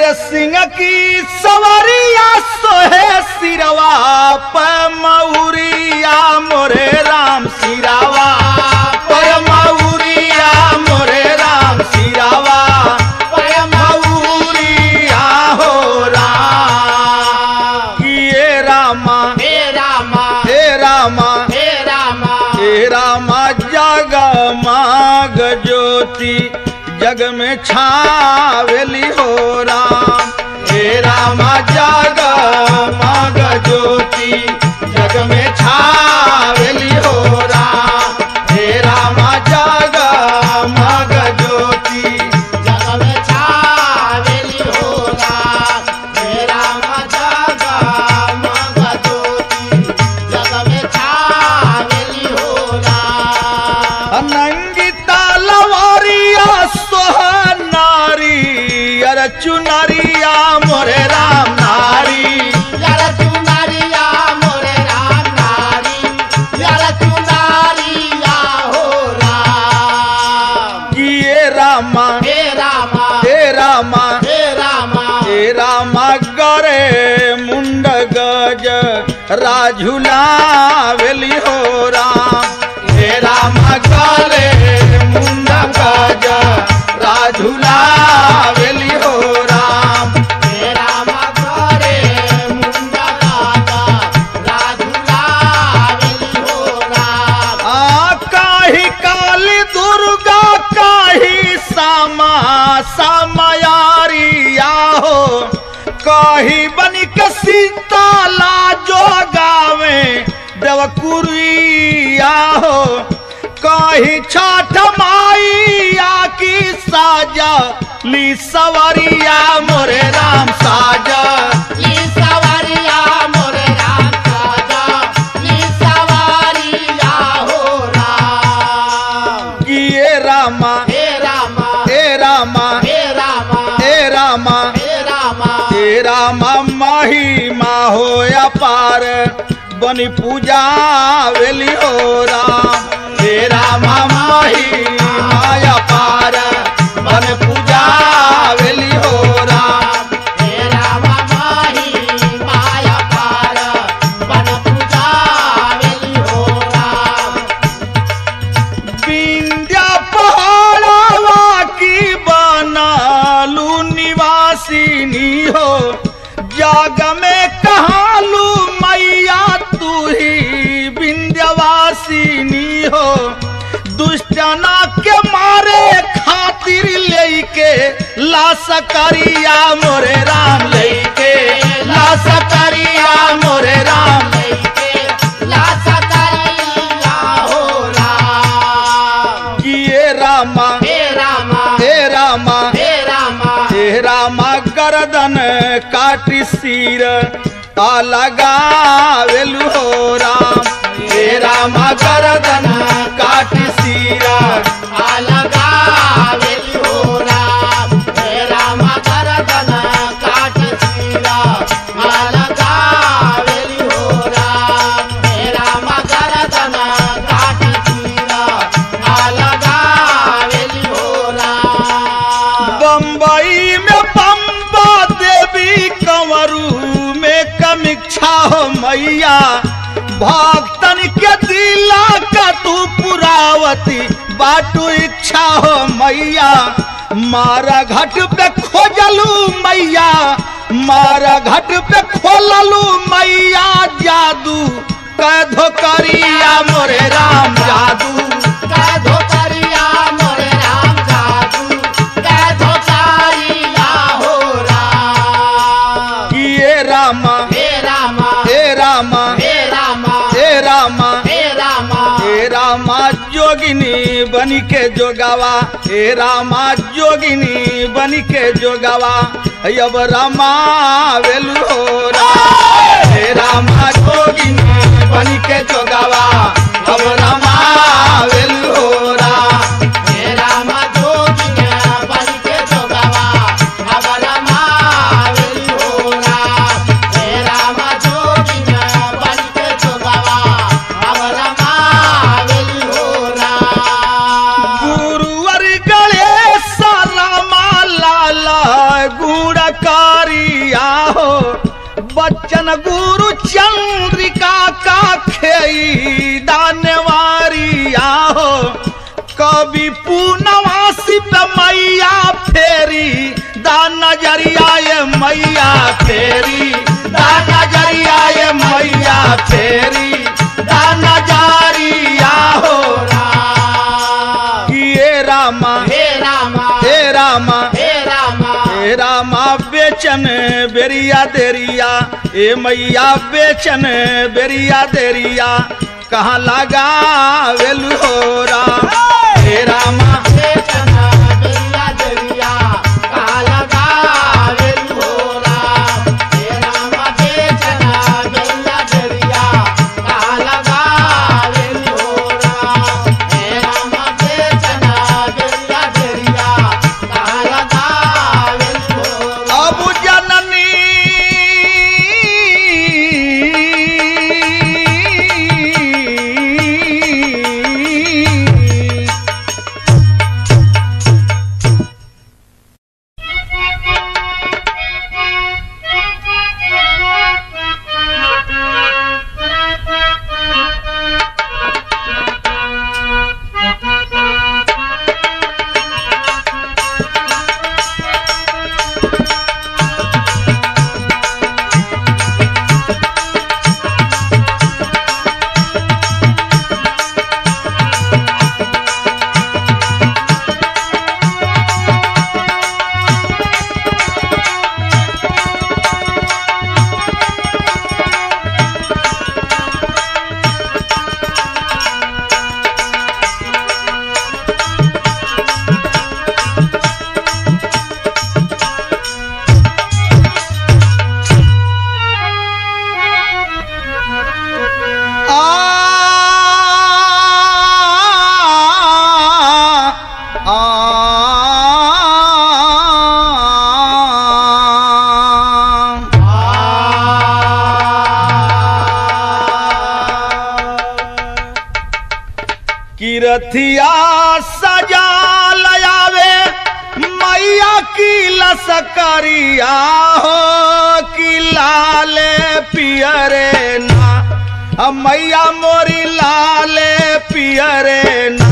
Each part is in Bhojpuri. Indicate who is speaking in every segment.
Speaker 1: अरे सिंह की सवरिया सोहे सिरवा प मऊरिया मोरे राम सिरावा प मऊरिया मोरे राम सिरावा प मऊरिया हो राम किए रामा
Speaker 2: हे रामा
Speaker 1: हे रामा
Speaker 2: हे रामा
Speaker 1: हे रामा जग माग ज्योति जग में छावेली हो राम हे रामा जग माग ज्योति जग में छावेली हो राम हे रामा जग माग ज्योति
Speaker 2: जग में छावेली हो राम हे रामा जग मग ज्योति जग में छावेली हो राम
Speaker 1: अनंगी तलवारिया सोहनारी अर चुनरिया मोरे राम नारी
Speaker 2: यार चुनारिया मोरे राम नारी यार चुनारिया हो राम
Speaker 1: किए रामा
Speaker 2: हे रामा
Speaker 1: हे रामा
Speaker 2: हे रामा
Speaker 1: हे रामा गरे मुंड गज राझुला वेली हो राम हे रामा गरे मुंड गज राझुला वेली हो राम
Speaker 2: हे रामा करे मुंडा राजा राजुला वेली हो राम
Speaker 1: आ काही काली दुर्गा काही सामा सामयारिया हो काही बनिक सीताला जो गावे देवकुरिया हो काही छाठ माइया की साजा ली सवरिया मोरे राम साजा
Speaker 2: ली सवारिया मोरे राम राजा ली सवारिया हो राम
Speaker 1: किए रामा
Speaker 2: हे रामा
Speaker 1: हे रामा
Speaker 2: हे रामा
Speaker 1: हे रामा
Speaker 2: हे रामा
Speaker 1: तेरा महिमा हो अपार बनी पूजा वेली हो राम तेरा महिमा अपार बन पूजा वेली हो राम
Speaker 2: हे रामा माही माया पार बन पूजा वेली हो राम
Speaker 1: विंध्या पहाड़वा की बनालू निवासिनी हो जग में कहालू मैया तू ही विंध्यवासिनी हो दुष्टना के मारे खातिर लेके ला सकरिया मोरे राम लेके ला सकरिया मोरे राम किए रामा हे रामा हे रामा गर्दन काटी सिर आ लगावेलु हो राम हे रामा गर्दन काटी सिर बम्बई में बम्बा देवी कंवरू में कमीक्षा हो मैया भक्तन के दिला का तू पुरावती बाटू इच्छा हो मैया मारा घाट पे खोजलू मैया मारा घाट पे खोललू मैया जादू कैधो करिया मोरे राम जादू किए रामा
Speaker 2: हे रामा
Speaker 1: हे रामा
Speaker 2: हे रामा
Speaker 1: हे रामा
Speaker 2: हे रामा
Speaker 1: हे रामा जोगिनी बनी के जोगावा हे रामा जोगिनी बनी के जोगावा अब रामा वेलु हो राम हे रामा जोगिनी बनी के जोगावा अब रामा वेलु हो राम
Speaker 2: हे रामा जोगिया बन के जोगावा अब रामा वेली हो राम हे रामा जोगिया बन के जोगावा अब रामा वेली हो राम
Speaker 1: गुरुवर गणेश रामा लाला गुण का बचन गुरु चंद्रिका का खेई दानवारिया हो कवि पूनवासी पे मैया फेरी दान नजरिया ये मैया फेरी दान नजरिया ये मैया फेरी दान नजरिया हो
Speaker 2: राम
Speaker 1: किए रामा
Speaker 2: हे रामा
Speaker 1: हे रामा
Speaker 2: हे रामा
Speaker 1: हे रामा बेचन बेरिया देरिया ए मैया बेचन बेरिया देरिया कहाँ लगा वेलु हो राम हे रामा
Speaker 2: बेचना बेरिया दरिया कहाँ लगा वेलु हो राम हे रामा बेचना बेरिया दरिया कहाँ लगा वेलु हो राम हे रामा बेचना बेरिया दरिया कहाँ लगा वेलु हो राम
Speaker 1: अब जननी किरथिया सजा लयावे मैया की लसकरिया हो कि लाल पियरे ना आ मैया मोरी लाल पियरे ना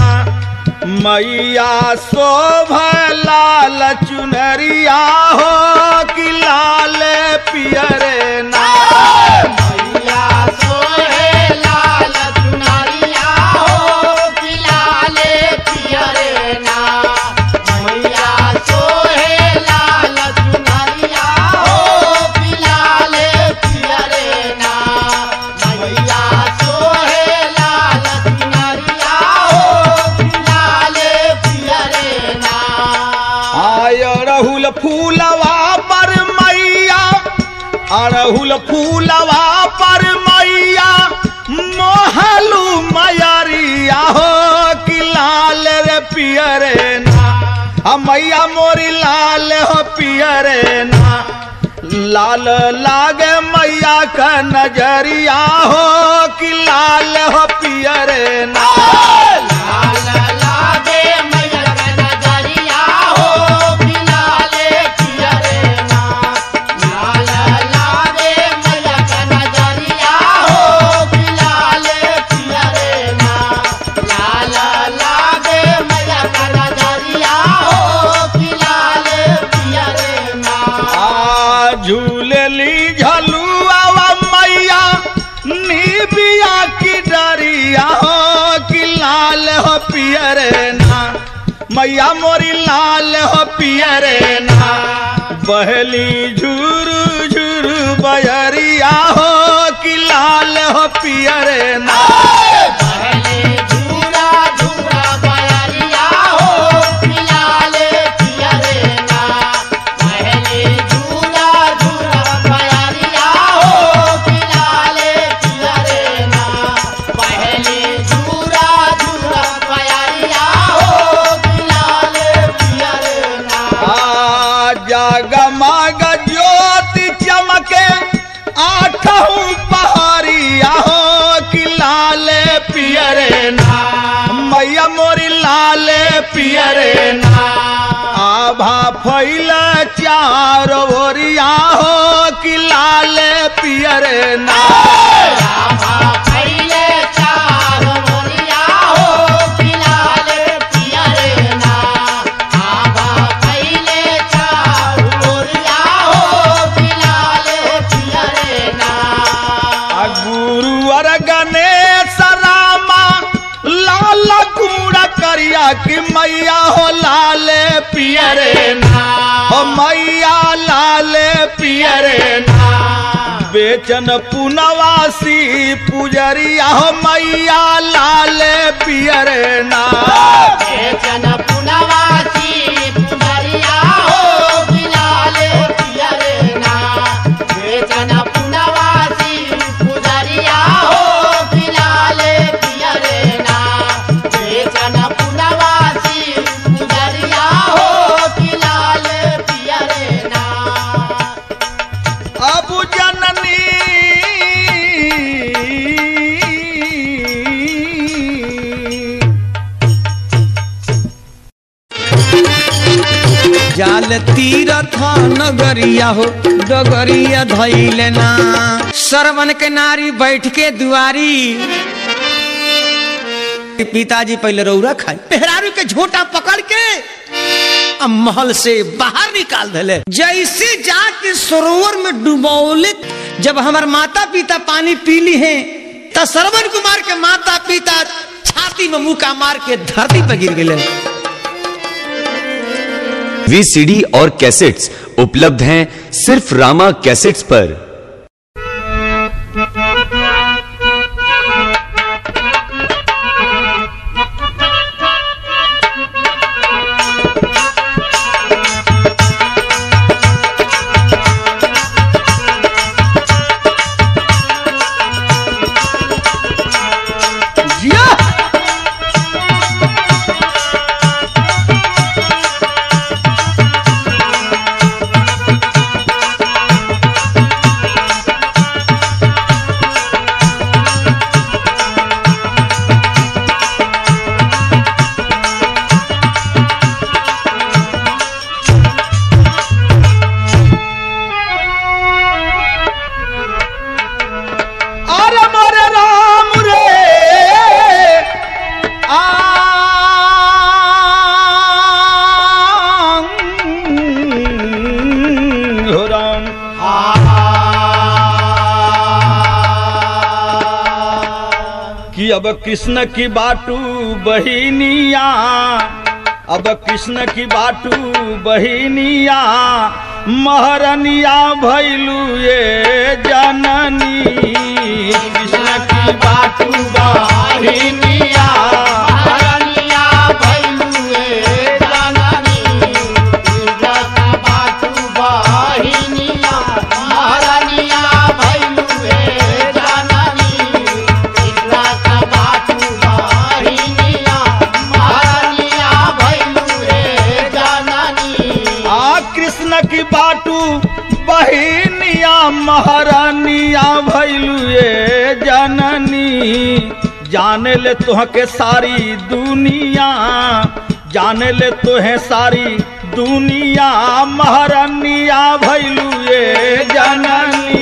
Speaker 1: मैया शोभ लाल चुनरिया हो कि लाल पियरे ना
Speaker 2: मैया सोहे लाल चुनरिया हो कि लाले पियरे ना मैया सोहे लाल चुनरिया हो कि लाले पियरे ना मैया सोहे लाल चुनरिया हो कि लाले पियरे ना
Speaker 1: आय अड़हुल फूलवा पर मैया अड़हुल फूलवा पर मैया मोहलू मयरिया हो कि लाल रे पियरे ना आ मैया मोरी लाल हो पियरे ना लाल लागे मैया का नजरिया हो कि लाल हो पियरे ना
Speaker 2: लाल लागे मैया का नजरिया हो कि लाले पियरे ना लाल लागे मैया का नजरिया हो कि लाले पियरे ना लाल लागे मैया का नजरिया हो कि लाले पियरे ना
Speaker 1: आ झूलेली झलुआ मैया निबिया की डरिया हो कि लाल हो पियरे ना मैया मोरी लाल हो पियरे ना बहली झुरु झुरु बयरिया हो कि लाल हो पियरे ना
Speaker 2: पहले झूला झूला बयरिया हो कि लाले पियरे ना पहले झूला झूला बयरिया हो कि लाले पियरे ना पहले झूला झूला बयरिया हो कि लाले पियरे ना
Speaker 1: आ जगमग ज्योति चमके आठहू पहाड़िया हो कि लाल पियरे ना मैया मोरी लाल पियरे ना आ आभा फैल चार ओरिया हो कि लाल पियर ना
Speaker 2: आभा फैले चार मोरिया हो फिलहाल पियर ना आभा फैले चार मोरिया हो फिलहाल पियर ना
Speaker 1: आ गुरुवर गणेश रामा लाल कुमड़ा करिया कि मैया हो लाल पियर ना हो मैया लाल पियर ना बेचन पुनवासी पुजरिया हो मैया लाल पियर ना
Speaker 2: बेचन पुनवासी पुनरिया हो फिलहाल पियर ना बेचन पुनवासी पुनरिया हो फिलहाल पियर ना बेचन पुनवासी पुनरिया हो फिलहाल पियर ना
Speaker 1: अब जननी
Speaker 3: जाल तीरथ नगरिया हो डगरिया धैले ना सरवन के नारी बैठ के दुआरी पिताजी पहले रौरा खाई पेहरारू के झोटा पकड़ के अब महल से बाहर निकाल दिले जैसे जाके सरोवर में डुबौले जब हमार माता पिता पानी पीली है त सरवन कुमार के माता पिता छाती में मुका मार के धरती पर गिर गए
Speaker 4: वीसीडी और कैसेट्स उपलब्ध हैं सिर्फ रामा कैसेट्स पर
Speaker 1: जिया अरे मोरे राम रे आंग हो राम कि अब कृष्ण की बाटू बहिनिया अब कृष्ण की बाटू बहिनिया महरनिया भैलू ये जननी कृष्ण की बाटू बहिनिया
Speaker 2: महारानिया भैलुए जननी इज्जत बाटू बहिनिया महारानिया भैलुए जननी इज्जत बाटू बहिनिया महारानिया भैलुए जननी
Speaker 1: आ कृष्ण की बाटू बहिनिया महारानिया भैलू ये जननी जाने ले तुहके सारी दुनिया जाने ले तुहे सारी दुनिया महारानिया भैलू ये जननी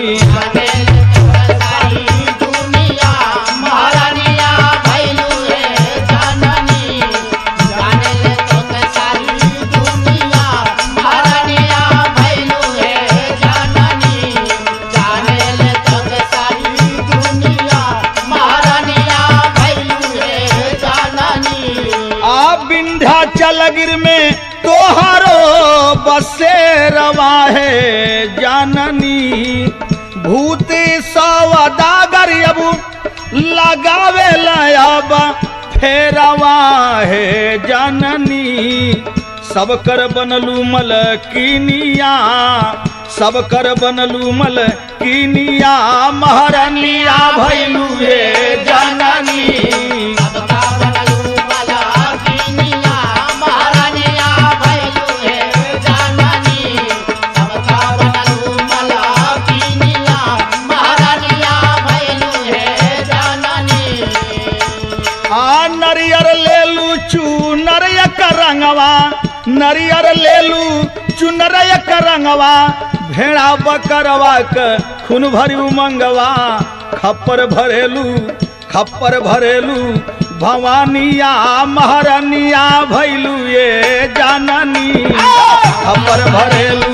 Speaker 2: सारी दुनिया महारानिया भैलुए जननी जाने ले तो के सारी दुनिया महारानिया भैलुए जननी जाने ले तो के सारी दुनिया महारानिया भैलुए जननी
Speaker 1: आ विंध्याचल गिर में तोहारो बसे रवा है जाननी भूति सवदागर अब लगावे अब फेरवा है जाननी सब कर बनलू मलकिनिया सब कर बनलू मलकिनिया महारानिया भैलू हे जननी
Speaker 2: सबका बनलू वाला किनिया महारानिया भैलुए जननी सबका बनलू वाला किनिया महारानिया भैलुए जननी
Speaker 1: आ नरियर ले लू चू नरिया का रंगवा नरियर लेलू चुनर एक रंगवा भेड़ा बकरवा क खून भरी उमंगवा खप्पर भरेलू खप्पर भरेलू भवानिया महारानिया भैलू ये जाननी खप्पर भरेलू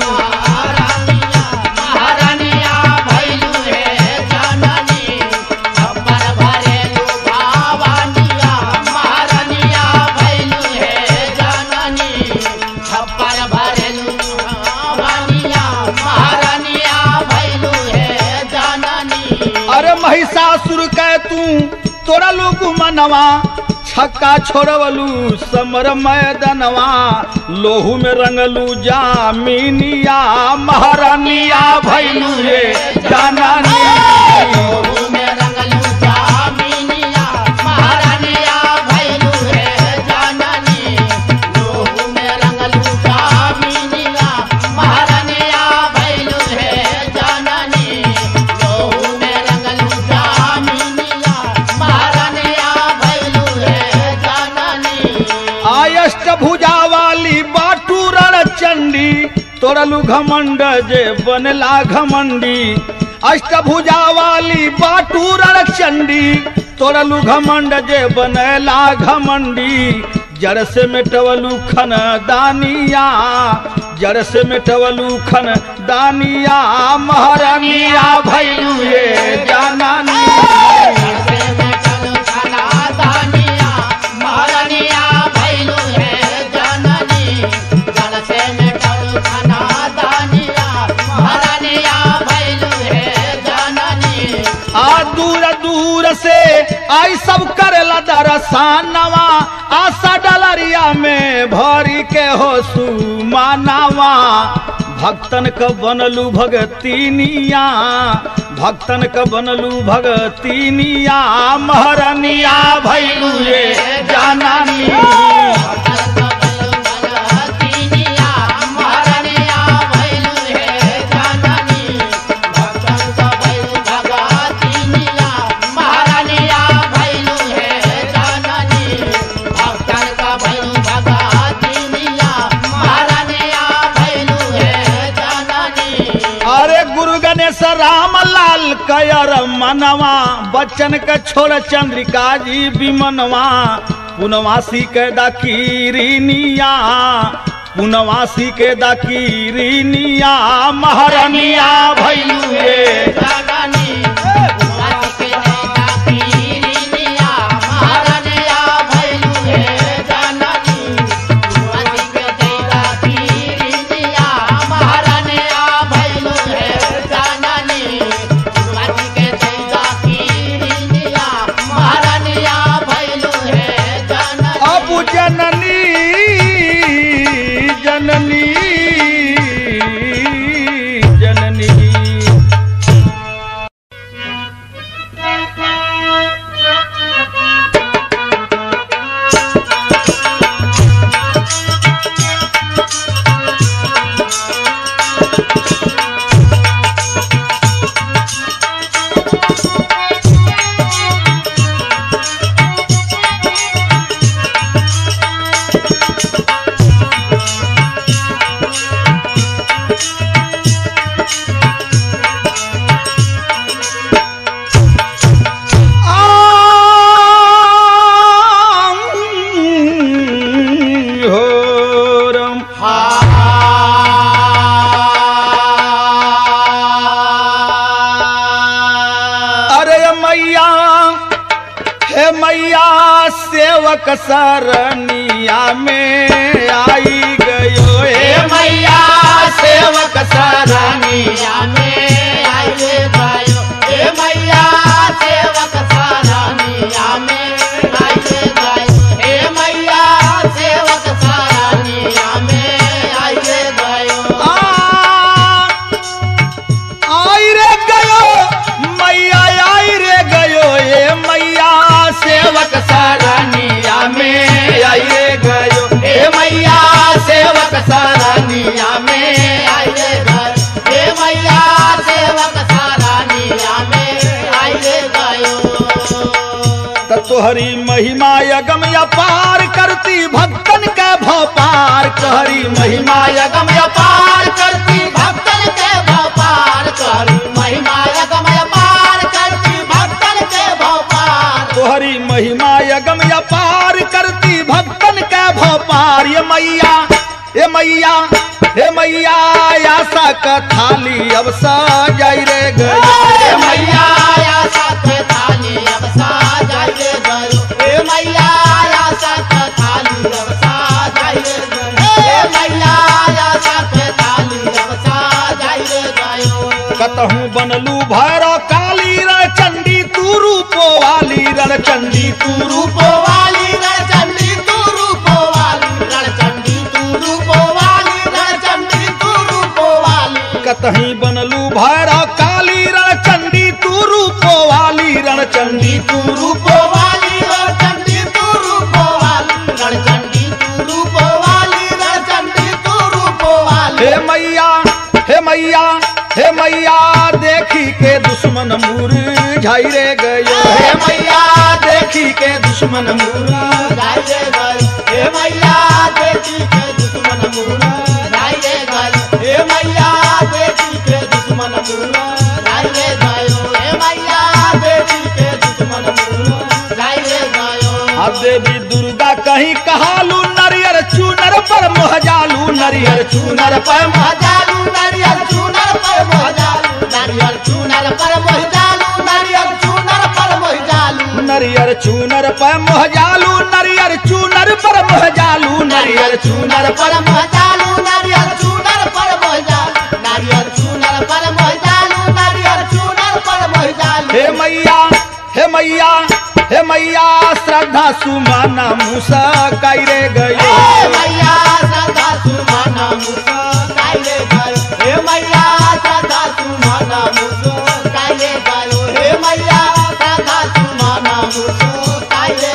Speaker 2: महारानिया भैलू हे जाननी खप्पर भरेलू भावानिया महारानिया भैलू हे जाननी खप्पर भरेलू भावानिया महारानिया भैलू हे जाननी
Speaker 1: अरे महिषासुर कह तू तोरा लोग मनवा छक्का छोड़वलू समर मैदनवा लोहू में रंगलू जामिनिया महारानिया भैलू ये जानानी
Speaker 2: लोहू में रंगलू जामिनिया महारानिया भैलू हे जाननी लोहू में रंगलू जामिनिया महारानिया भैलू हे जाननी लोहू में रंगलू जामिनिया महारानिया भैलू हे जाननी
Speaker 1: आयष्ट भुजा वाली बाटू रण चंडी तोड़लू घमंड जे बनला घमंडी अष्टभुजा वाली बाटू रण चंडी तोड़लू घमंड जे बनला घमंडी जड़ से मिटवलू खन दानिया जड़ से मिटवलू खन दानिया महारानिया भैलू ये जानानी
Speaker 2: से मेटल खाना दानिया महारानिया भैलू हे जननी जल से मेटल खाना दानिया महारानिया भैलू हे जननी
Speaker 1: आ दूर दूर से आई सब करेला दरसानवा आशा डलरिया में भरी के हो सुमानवा भक्तन क बनलू भगतीनिया भक्तन क बनलू भगतीनिया महरनिया भैलू ये जानानी
Speaker 2: तीनिया महारानिया भैलू हे जननी भक्तन का भैलू भगतीनिया महारानिया भैलू हे जननी भक्तन का भैलू भगतीनिया महारानिया भैलू हे जननी
Speaker 1: अरे गुरु गणेश राम लाल कयर मनवा बच्चन के छोड़ चंद्रिका जी विमनवा पुनवासी के दकीरिनिया पुनवासी के दकीरिनिया महारानिया भैलू ये
Speaker 2: जननी भगवती के जैता पीरिनिया महारानिया भैलू हे जननी भगवती के जैता पीरिनिया महारानिया भैलू हे जननी भगवती के जैता पीरिनिया महारानिया भैलू हे जननी
Speaker 1: अब जननी जननी जननी होरम अरे मैया हे मैया सेवक सरनिया में आई गयो
Speaker 2: हे
Speaker 1: हे
Speaker 2: मैया सेवक सरानिया में आइए गयो हे मैया सेवक सरानिया में आइए गयो हे मैया सेवक सरानिया में आइए गयो
Speaker 1: आ, आई रे गयो मैया आई रे गयो हे मैया सेवक सरनिया में आई रे गयो
Speaker 2: हे मैया सेवक सरानिया में आइए गयो हे मैया सेवक सरानिया में आइए गयो
Speaker 1: त तोहरी महिमा यगम अपार करती भक्तन के भपार कहरी महिमा
Speaker 2: यगम अपार करती भक्तन के भपार करी महिमा यगम अपार करती भक्तन के भपार
Speaker 1: तोहरी महिमा यगम अपार करती भक्तन के भपार ये मैया ये मैया हे मैया आशा का थाली अब सजाई रे
Speaker 2: हे
Speaker 1: गई
Speaker 2: मैया या साथ थाली अब साजाइए गयो हे मैया या साथ थाली अब साजाइए गयो हे मैया या साथ थाली अब साजाइए गयो
Speaker 1: कतहूँ बनलू भैरव काली रण चंडी तू रूपो वाली रण चंडी तू रूप
Speaker 2: रूपो वाली रणचंडी तू रूपो वाली रणचंडी तू रूपो वाली रणचंडी तू रूपो वाली
Speaker 1: कतहीं बनलू भैरव काली रण चंडी तू रूपो वाली रण चंडी
Speaker 2: तू रूपो वाली रणचंडी तू रूपो वाली रणचंडी तू रूपो वाली रणचंडी तू रूपो वाली
Speaker 1: हे मैया हे मैया हे मैया देखी के दुश्मन मूर झाई रे गयो
Speaker 2: हे
Speaker 1: हे
Speaker 2: मैया
Speaker 1: देखी के दुश्मन मूर
Speaker 2: गाइए गए हे मैया देखी के दुश्मन मुहरा गाइए गए हे मैया देखी के दुश्मन मुहरा गाइए गयो हे मैया देखी के दुश्मन मुहरा गाइए गयो
Speaker 1: अब देवी दुर्गा कहीं कहालू नरियर चूनर पर मोहजालू नरियर चूनर पर मोह-
Speaker 2: महजालू नारियल चूनर पर महजालू नारियल चूनर पर महजालू नारियल चूनर पर महजालू
Speaker 1: नरियर चूनर पर मोहजालू नरियर चूनर पर मोहजालू नरियर चूनर पर
Speaker 2: पर महजालू नारियल चूनर पर महजालू नारियल चूनर पर महजालू नारियल चूनर पर महजालू
Speaker 1: हे मैया हे मैया हे मैया श्रद्धा सुमाना मूसा कायरे गयो
Speaker 2: हे मैया सदा सुमना मुसो काइले गयो हे मैया सदा सुमना मुसो काइले गयो हे मैया सदा सुमना मुसो काइले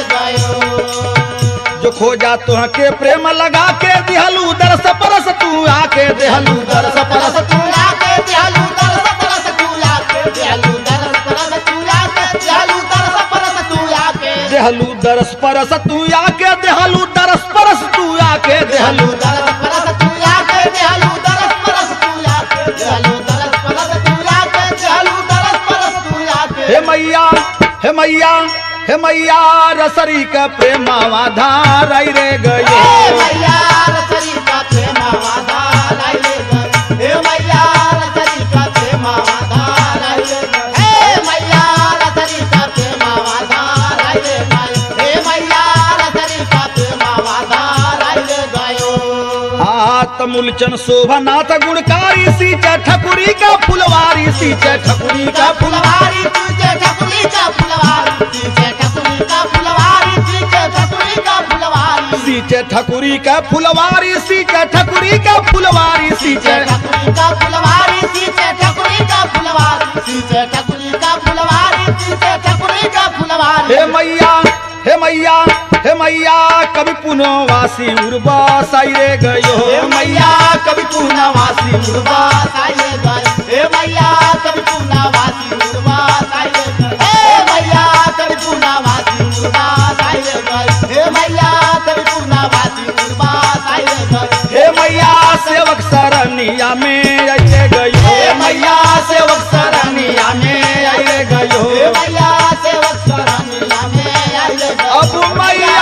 Speaker 2: गयो
Speaker 1: जो खोजा तुह के प्रेम लगा के दिहलू दरस परस तू आके देहलू दरस परस
Speaker 2: परस तूला के दियालू दरस परस तूला के दियालू दरस परस तूला के दियालू दरस परस तूला के
Speaker 1: देहलू दरस परस तू आके देहलू दरस परस तू आके
Speaker 2: दियालू
Speaker 1: देहलू
Speaker 2: दरस परस तूला के दियालू दरस परस तूला के दियालू दरस परस तूला के दियालू दरस परस तूला के
Speaker 1: हे मैया हे मैया हे मैया रसरी का प्रेमावा धार आई रे
Speaker 2: हे
Speaker 1: गयो
Speaker 2: मैया रसरी का प्रेमा वादा लाइले गए हे मैया रसरी का प्रेमा वादा लाइले गए हे मैया रसरी का प्रेमा वादा लाइले गए हे मैया रसरी का प्रेमा वादा लाइले गयो
Speaker 1: हाथ मूलचन शोभनाथ गुणकारी सींचे ठकुरी का फुलवारी सींचे ठकुरी का फुल
Speaker 2: फुलवारी तुझे ठकुरी का फुलवारी तुझे ठकुरी का फुलवारी तुझे ठकुरी का फुलवारी
Speaker 1: सींचे ठकुरी का फुलवारी सींचे ठकुरी का फुलवारी सींचे
Speaker 2: ठकुरी का फुलवारी सींचे ठकुरी का फुलवारी सींचे ठकुरी का फुलवारी सींचे ठकुरी का फुलवारी
Speaker 1: हे मैया हे मैया हे मैया कभी पुनवासी उर्वा साई रे गयो
Speaker 2: हे मैया कभी पूना वासी उड़वा साइले गए हे मैया कभी पूना वासी उड़वा साइले गए हे मैया कभी पूना वासी उड़वा साइले गए हे मैया कभी पूना वासी उड़वा साइले गए
Speaker 1: हे मैया सेवक सरनिया में आइए गयो
Speaker 2: हे मैया सेवक सरनिया में
Speaker 1: आइए गयो
Speaker 2: हे मैया सेवक सरनिया में आइले गए
Speaker 1: अब मैया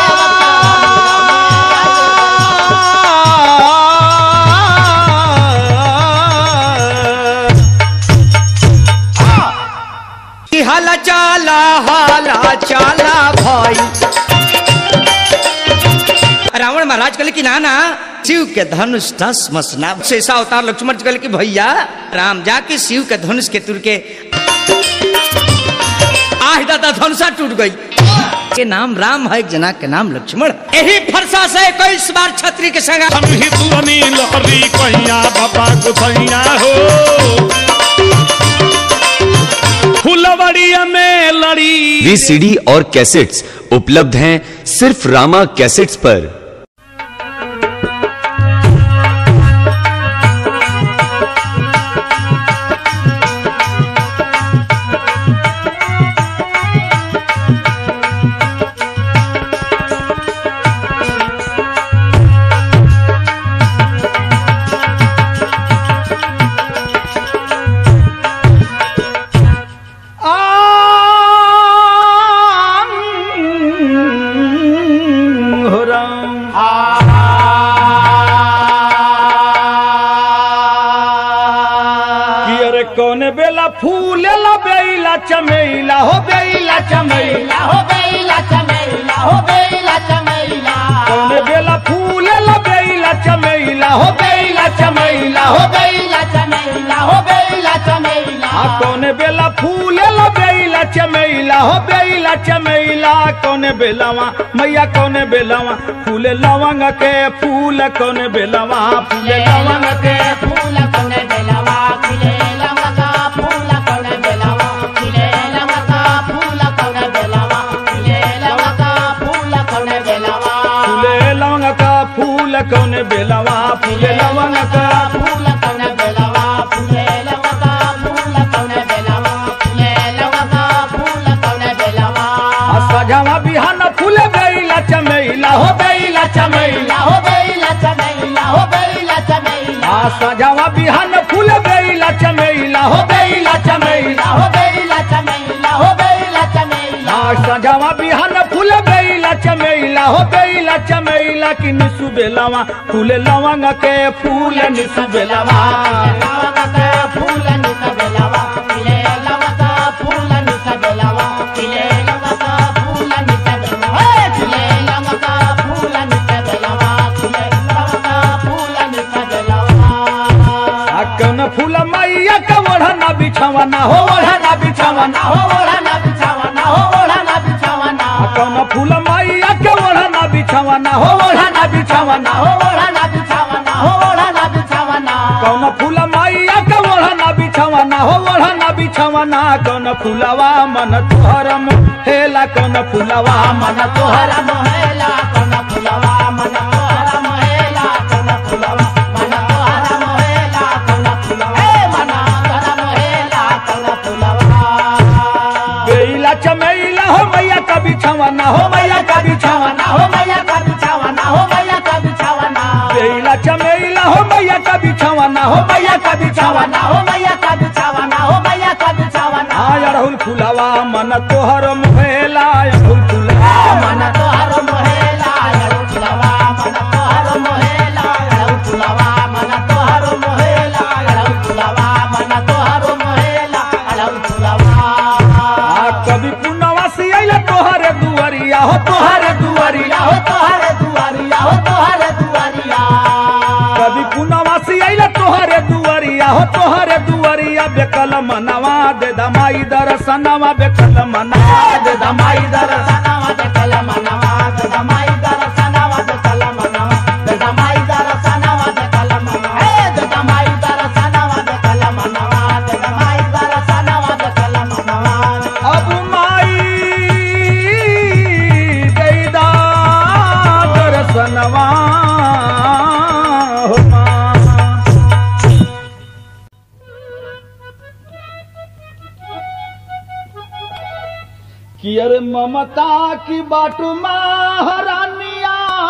Speaker 3: कि हाला चाला हाला चाला भाई रावण महाराज कहले कि ना ना शिव के धनुष दस मसना शेषा अवतार लक्ष्मण जी कहले कि भैया राम जाके शिव के धनुष के तुर के आह दादा धनुषा टूट गई के नाम राम है एक जना के नाम लक्ष्मण है। यही फरसा से इक्कीस बार छत्री के संग
Speaker 5: ही तुरनी लहरी कहिया बाबा गुसैया हो फुलवड़िया में लड़ी
Speaker 4: वी सीडी और कैसेट्स उपलब्ध हैं सिर्फ रामा कैसेट्स पर
Speaker 1: कौन बेला फूलेला बेला चमेला हो बेला चमेला
Speaker 2: हो बेला चमेला हो बेला चमेला
Speaker 1: कौन बेला फूलेला बेला चमेला हो बेला चमेला हो
Speaker 2: हो बेला चमेला हो बेला चमेला
Speaker 1: आ कौन बेला फूलेला बेला चमेला हो बेला चमेला कौन बेलावा मैया कौन बेलावा फूले लवंग के फूल कौन बेलावा फूले लवंग के
Speaker 2: फूल कोने बेलावा खिले लमका फूल कोने बेलावा खिले लमका फूल कोने बेलावा खिले लमका फूल कोने बेलावा
Speaker 1: फूले लवंग का फूल कौन बेलावा फूले लवंग का
Speaker 2: फूल कोने बेलावा फूले लमका फूल कोने बेलावा खिले लमका फूल कोने बेलावा
Speaker 1: आ सजावा बिहान फूले बेला चमेला हो बेला चमेला
Speaker 2: हो बेला चमेला हो बेला चमेला
Speaker 1: आ सजावा बिहान फूले बेला चमेला हो बेला चमेला
Speaker 2: हो बेला चमेला हो बेला चमेला
Speaker 1: आ सजावा बिहान फूले बेला चमेला हो बेला चमेला कि निसु बेलावा फूले लवंग के फूल निसु बेलावा
Speaker 2: फूल निस बेलावा खिले लमका फूल निस बेलावा खिले लमका फूल निस बेलावा खिले लमका फूल निस बेलावा खिले लमका फूल निस बेलावा
Speaker 1: आ कौन फूल मैया का ओढ़ना बिछावना हो ओढ़ना बिछावना
Speaker 2: हो ओढ़ना बिछावना हो ओढ़ना बिछावना
Speaker 1: आ कौन फूल मैया के ओढ़ना बिछावना हो ओढ़ना बिछावना
Speaker 2: हो ओढ़ना बिछावना हो ओढ़ना बिछावना
Speaker 1: कौन फूल मैया के ओढ़ना बिछावना हो ओढ़ना बिछावना कौन फूलवा मन तोहर हेला कौन फूलवा मन
Speaker 2: मन तोहरा मोहेला कन फुलवा मन तोहरा मोहेला कन फुलवा मन तोहरा मोहेला कन फुलवा ए मन तोहरा मोहेला कन फुलवा
Speaker 1: बेला चमेला हो मैया का बिछावना हो मैया का बिछावना
Speaker 2: हो मैया का बिछावना हो मैया का बिछावना
Speaker 1: बेला चमेला हो मैया का बिछावना हो मैया का बिछावना
Speaker 2: हो मैया का बिछावना हो मैया का बिछावना
Speaker 1: आ अड़हुल फूलवा मन तोहर मोहेला अड़हुल फूलवा
Speaker 2: मन तोहरा मोहेला अड़ु फुलवा मन तोहरा मोहेला अड़ु फुलवा मन तोहरा मोहेला अड़ु फुलवा मन तोहरा मोहेला अड़ु फुलवा
Speaker 1: आ कभी पुनवासी अइले तोहरे दुआरिया हो तोहरे दुआरिया
Speaker 2: हो तोहरे दुआरिया हो तोहरे दुआरिया
Speaker 1: कभी पुनवासी अइले तोहरे दुआरिया हो तोहरे दुआरिया बेकल मनवा दे दमाई दर्शनवा बेकल मनवा दे दमाई दर्शन
Speaker 2: दरसनावा दे कलमनवा दे दमाई दरसनावा दे कलमनवा दे दमाई दरसनावा दे कलमनवा ए दे दमाई दरसनावा दे कलमनवा दे दमाई दरसनावा दे कलमनवा
Speaker 1: अब माई दैदा दर्शनवा हो माँ कि अरे ममता की बाटू महारानिया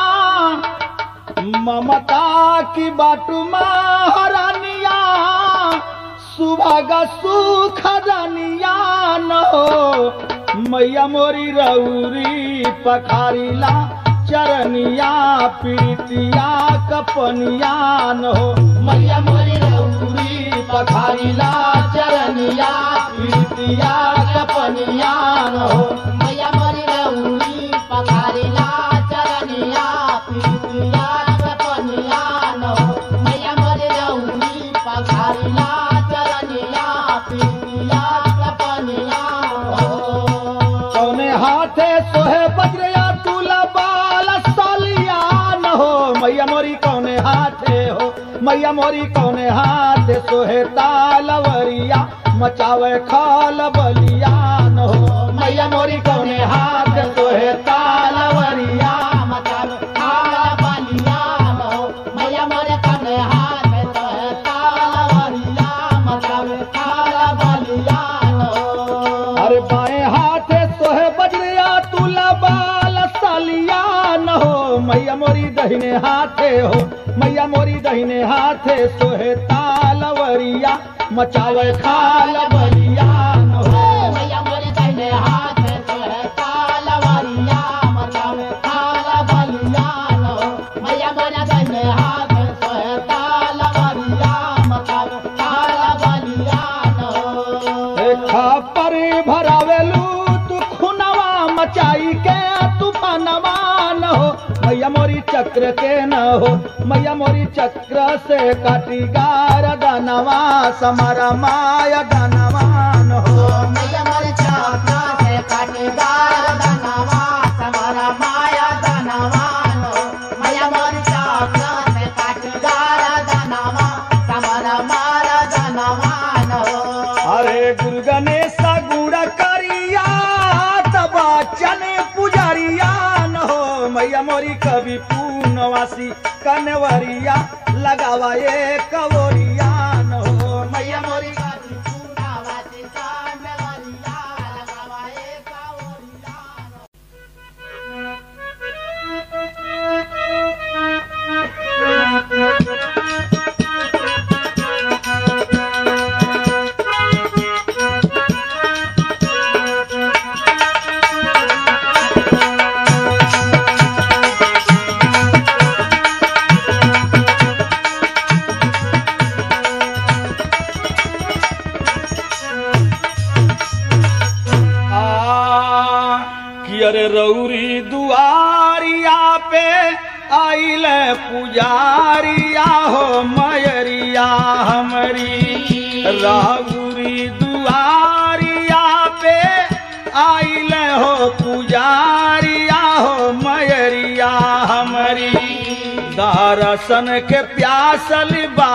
Speaker 1: ममता की बाटू महारानिया सुभाग सुख रानिया न हो मैया मोरी रौरी पखारीला चरनिया पीतिया कपनिया न हो मैया मोरी रौरी पखारीला चरनिया पीतिया कपनिया न हो
Speaker 2: मैया मोरी रउनी पखारीला चरनिया पीतिया कपनिया नो मैया मोरी रउनी पखारीला चरनिया पीतिया कपनिया नो
Speaker 1: कौने हाथे सोहे बजरिया तुला बाल सालिया न हो मैया मोरी कौने हाथे हो मैया मोरी कौने हाथे सोहे तालवरिया मचावे खाल बलिया न हो मैया मोरी कौने हाथ सोहे तालवरिया
Speaker 2: मचाव काला बलिया नो मैया मोरे कने हाथ तो है तालवरिया मचाव काला बलिया नो
Speaker 1: अरे बाएं हाथे सोहे बजरिया तुला बाल सालिया न हो मैया मोरी दहिने हाथे हो मैया मोरी दहिने हाथे सोहे तालवरिया मचावे खाल बलिया न हो
Speaker 2: मैया मोरे दाहिने हाथ तो है तालवरिया मचावे काला बलिया नो मैया मोरे दाहिने हाथ तो है तालवरिया मचावे काला बलिया नो
Speaker 1: चक्र के न हो मैया मोरी चक्र से काटी गार दानवा समारा माया दानवा न हो
Speaker 2: मैया मोर चक्र से काटेदार दानवा समारा माया दानवान हो मैया मोर चक्र से काटेदार दानवा समारा माया दानवान हो
Speaker 1: अरे गुरु गणेश गुड़ करिया तबा चने पुजारिया न हो मैया मोरी कवि पूनवासी कनवरिया लगावा ये कवरिया न हो मैया मोरी
Speaker 2: पूर्णावती कांडवरिया लगावा एक ओरिया
Speaker 1: आ कि अरे रौरी दुआरिया पे आइल पुजारिया हो मयरिया हमारी राहुरी दुआरिया पे आइल हो पुजारिया हो मयरिया हमारी दर्शन के प्यासल बा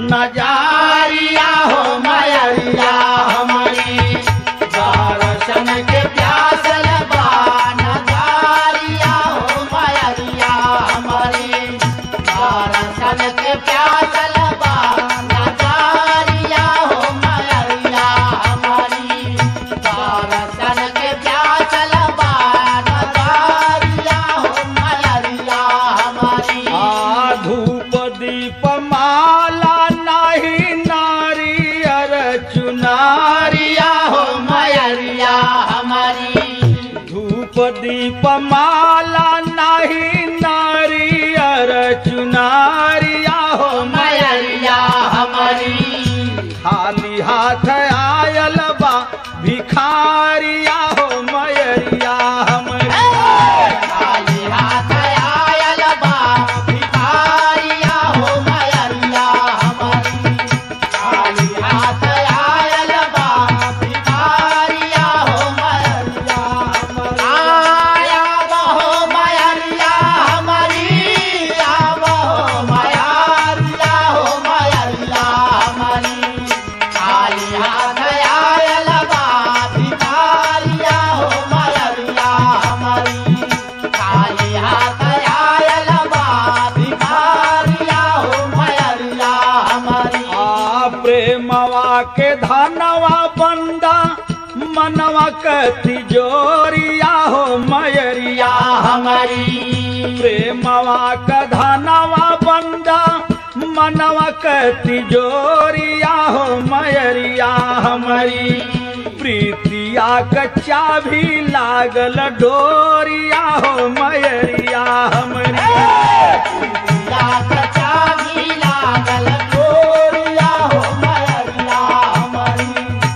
Speaker 1: नजारिया हो मयरिया हमारी
Speaker 2: दर्शन के प्यासल बान जारिया हो मयरिया हमारी दर्शन के प्यासल बान जारिया हो मयरिया हमारी दर्शन के प्यासल बान जारिया हो मयरिया हमारी
Speaker 1: आ धूप दीप माला नाही नारियर चुनारिया हो
Speaker 2: मयरिया हमारी
Speaker 1: धूप दीप माला नाही नारियर चुनारिया हो
Speaker 2: मयरिया हमारी
Speaker 1: खाली हाथ आयल बा भिखारिया हो मयरिया हमारी
Speaker 2: खाली हाथ आयल बा भिखारिया हो मयरिया हमारी खाली हाथ आयल बा भिखारिया हो मयरिया हमारी आया बहो मयरिया हमारी आया बहो मयरिया हो मयरिया हमारी खाली हाथ आयल बा भिखारिया हो मयरिया हमारी खाली हाथ आयल बा भिखारिया हो मयरिया हमारी
Speaker 1: आ प्रेमवा के धनवा बंदा मनवा के तिजोरिया हो मयरिया
Speaker 2: हमारी
Speaker 1: प्रेमवा के धनवा बंदा मनवा के तिजोरिया हो मयरिया हमारी प्रीतिया कच्चा भी लागल डोरिया हो मयरिया हमारी
Speaker 2: या कचा भी लागल गोरिया हो मयरिया हमारी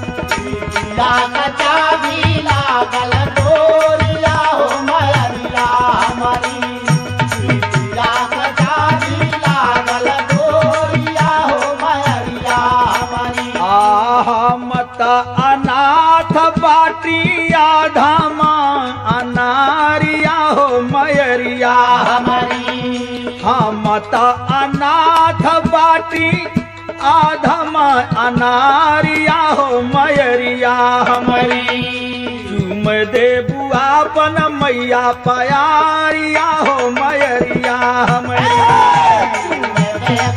Speaker 2: या कचा भी लागल गोरिया हो मयरिया हमारी या कचा भी लागल गोरिया हो मयरिया हमारी
Speaker 1: आहा मत अनाथ बाटिया धामा अनारिया हो मयरिया
Speaker 2: हमारी
Speaker 1: हम त अनाथ बाटी आधम अनारिया हो मयरिया हमारी चुम दे बुआ बन मैया पयारिया हो मयरिया हमारी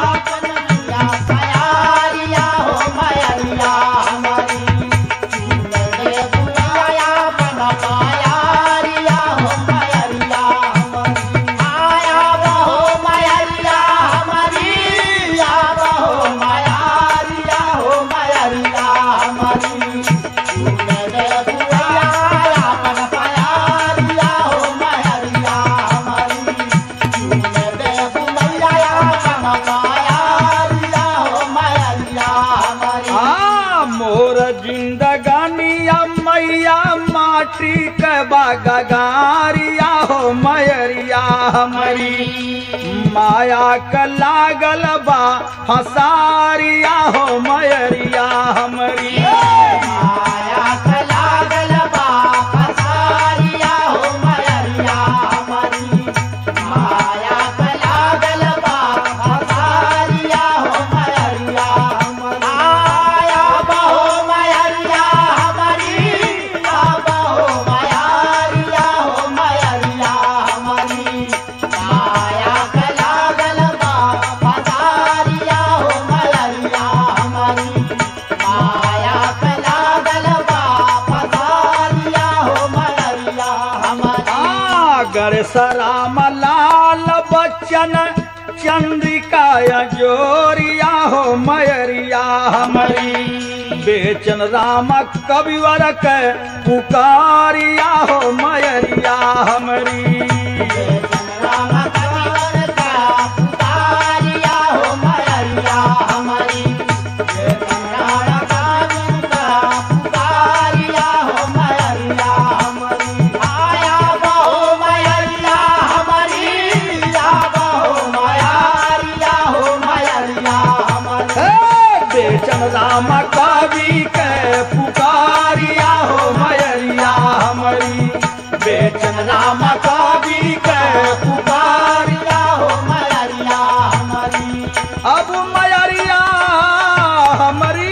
Speaker 1: आ मोर जिंदगानिया मैया माटी के बागारिया हो मयरिया हमारी माया क लागल बा फसारिया हो मयरिया हमारी
Speaker 2: माया का लागल बा फसारिया हो मयरिया हमारी माया का लागल बा फसारिया हो मयरिया हमारी आया बहो मयरिया हमारी आबा हो मयरिया हो मयरिया हमारी माया का लागल बा फसारिया हो मयरिया हमारी माया का लागल बा फसारिया हो मयरिया हमारी
Speaker 1: आगर सराम लाल बच्चन चंद्रिका जोरिया हो मयरिया हमारी बेचन राम कविवर के पुकारिया हो मयरिया हमारी
Speaker 2: राम कविवर का पुकारिया हो मयरिया हमारी राम कविवर का पुकारिया हो मयरिया हमारी आया बहो मयरिया हमारी या बहो मयरिया हो मयरिया हमारी
Speaker 1: हे बेचन राम कवि के पुकारिया हो मयरिया हमारी बेचन राम कवि के पुकारिया
Speaker 2: हो मयरिया हमारी
Speaker 1: अब मयरिया हमारी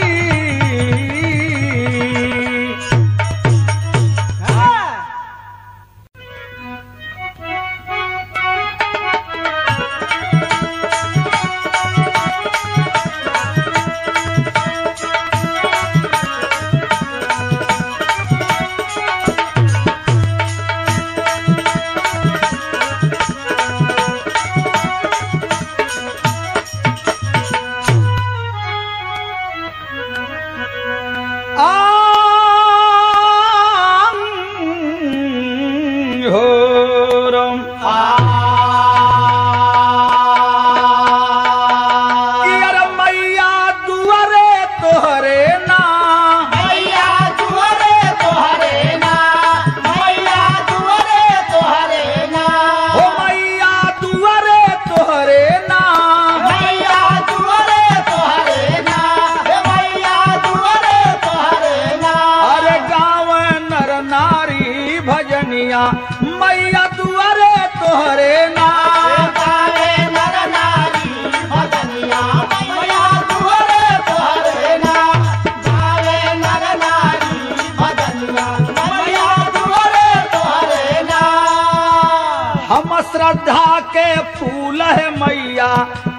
Speaker 1: आं हो रम यार मैया दुआरे तोहरे ना
Speaker 2: मैया दुआरे तोहरे ना मैया दुआरे तोहरे ना
Speaker 1: हो मैया दुआरे तोहरे ना
Speaker 2: मैया दुआरे तोहरे ना हे मैया दुआरे तोहरे ना
Speaker 1: अरे गाँव नर नारी भजनिया मैया दुआरे तोहरे ना
Speaker 2: गावे नर नारी भजनिया मैया दुआरे तोहरे ना गावे नर नारी भजनिया मैया दुआरे तोहरे ना
Speaker 1: हम श्रद्धा के फूल है मैया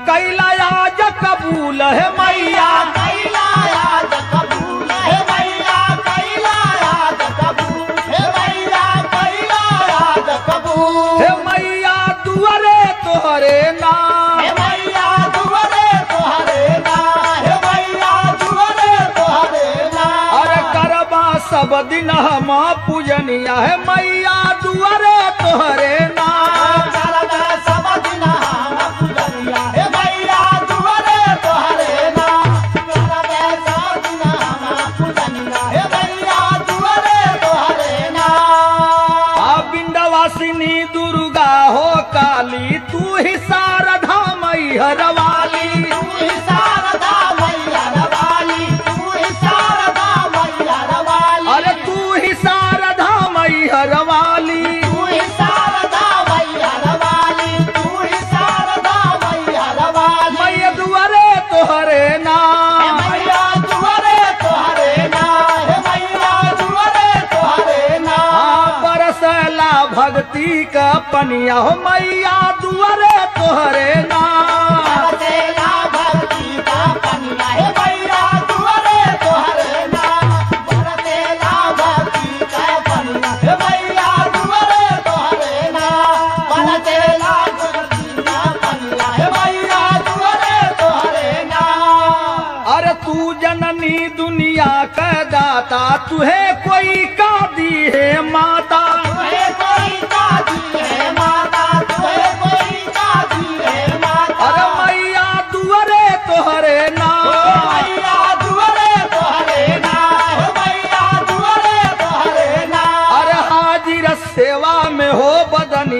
Speaker 1: कैलाज कबूल है मैया
Speaker 2: कैलायाद कबूल हे मैया कैलायाद कबूल हे मैया कैलायाद कबूल
Speaker 1: हे मैया दुआरे तोहरे ना
Speaker 2: हे मैया दुआरे तोहरे ना हे मैया दुआरे तोहरे ना
Speaker 1: अरे करबा सब दिन हम पूजनिया है मैया दुआरे तोहरे ना
Speaker 2: करबे सब दिन हम पूजनिया हे मैया दुआरे तोहरे ना करबे सब दिन हम पूजनिया हे मैया दुआरे तोहरे ना
Speaker 1: आ बिंदवासिनी दुर्गा हो काली तू ही शारदा मैहर वाली
Speaker 2: तू ही शारदा मैया रवाली तू ही शारदा मैया रवाली
Speaker 1: अरे तू ही शारदा मैहर वाली
Speaker 2: तू ही शारदा मैया रवाली तू ही शारदा मैया रवाली
Speaker 1: मैया दुआरे तोहरे ना
Speaker 2: हे मैया दुआरे तोहरे ना हे मैया दुआरे तोहरे ना
Speaker 1: हाँ बरसला भक्ति का पनिया हो मैया दुआरे तोहरे ना
Speaker 2: बरसेला भक्ति का पनिया हे मैया दुआरे तोहरे ना बरसेला भक्ति का पनिया हे मैया दुआरे तोहरे ना बरसेला भक्ति का पनिया हे मैया दुआरे तोहरे ना
Speaker 1: अरे तू जननी दुनिया का दाता तुहे कोई का दी है माता
Speaker 2: तुहे कोई दादी है माता तुहे कोई दादी है माता
Speaker 1: अरे मैया दुआरे तोहरे ना
Speaker 2: मैया दुआरे तोहरे ना हे मैया दुआरे तोहरे ना
Speaker 1: अरे हाजिर सेवा में हो बदन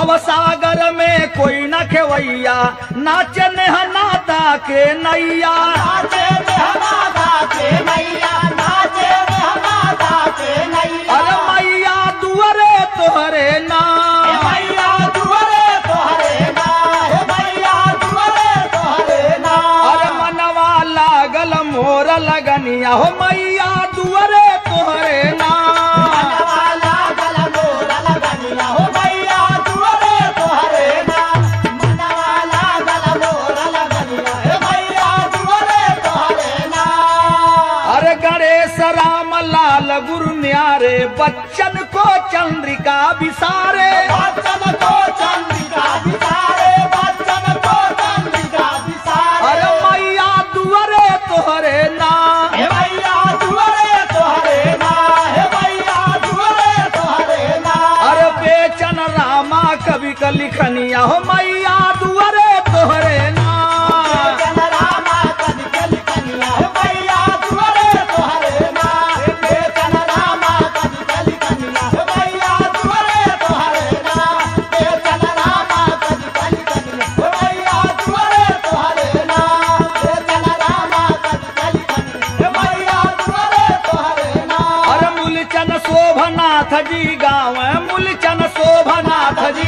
Speaker 1: भवसागर में कोई न खेवैया नाचे नेहनाता के नैया
Speaker 2: नाचे नेहनादा के नैया नाचे नेहनादा के नैया
Speaker 1: अरे मैया दुअरे तोहरे
Speaker 2: हे
Speaker 1: नाम
Speaker 2: मैया दुआरे तोहरे ना हे मैया दुआरे तोहरे ना
Speaker 1: अरे मनवा लागल मोर लगनिया हो मैया दुअरे तोहरे नाम
Speaker 2: मनवाला गल मोर लगनिया हो मैया दुआरे तोहरे ना मनवाला गल मोर लगनिया हे मैया दुआरे तोहरे ना
Speaker 1: अरे गणेश राम लाल गुरु न्यारे बच्चन को चंद्रिका विसारे
Speaker 2: बच्चन को चंद्रिका बिसारे बच्चन को चंद्रिका बिसारे
Speaker 1: अरे मैया दुअरे तोहरे नाम
Speaker 2: हे मैया दुआरे तोहरे ना हे मैया दुआरे तोहरे ना
Speaker 1: अरे बेचन रामा कवि का लिखनिया हो मैया दुअरे तोहरे नाम
Speaker 2: जन रामा कद कल कनिया हे मैया दुआरे तोहरे ना हे जन रामा कद कल कनिया हे मैया दुआरे तोहरे ना हे जन रामा कद कल कनिया हे मैया दुआरे तोहरे ना हे जन रामा कद कल कनिया हे मैया दुआरे तोहरे ना
Speaker 1: अरे मूलचन शोभनाथ जी गाँव मूलचन शोभनाथ जी